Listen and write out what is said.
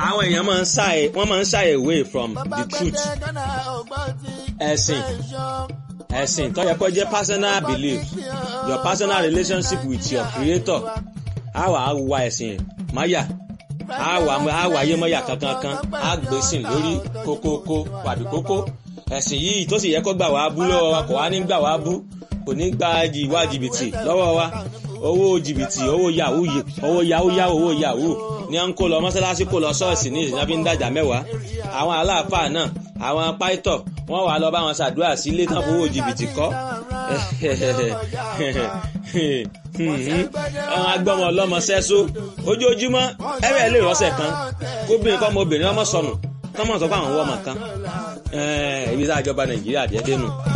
àwọn èèyàn máa ń shy wọ́n máa ń shy away from the truth ẹ̀sìn ẹ̀sìn tó yẹ kó jẹ́ personal belief your personal relationship with your creator á wà á wa ẹ̀sìn máyà á wà á wà ayé mọ́yà kankan kan á gbèsìn lórí kókókó wàbí kókó ẹ̀sìn yìí tó sì yẹ kó gbà wá bú lọ́wọ́ wa kò wá ní gbà wá bú kò ní gba ìwà jìbìtì lọ́wọ́ wa owó jìbìtì owó yahoo owó yahoo yahoo owó yahoo ní à ń kó lọ mọ́sálásí kó lọ ṣọ́ọ̀ṣì ní ìsìnkú ń dàjà mẹ́wàá àwọn aláàfáà náà àwọn pàìtọ̀ wọ́n wà lọ bá wọn ṣàdúrà sí ilé tán fowó jìbìtì kọ́ àwọn agbọ́mọ ọlọ́mọ sẹ́só ojoojúmọ́ ẹ̀rẹ́ lè rọ́ṣẹ̀ kan kóbìnrin kọ́ ọmọbìnrin ọmọ sọnù kọ́mọ̀ sọ fún àwọn ọmọ kan ibi tá a jọba nàìjíríà díẹ̀ dénú.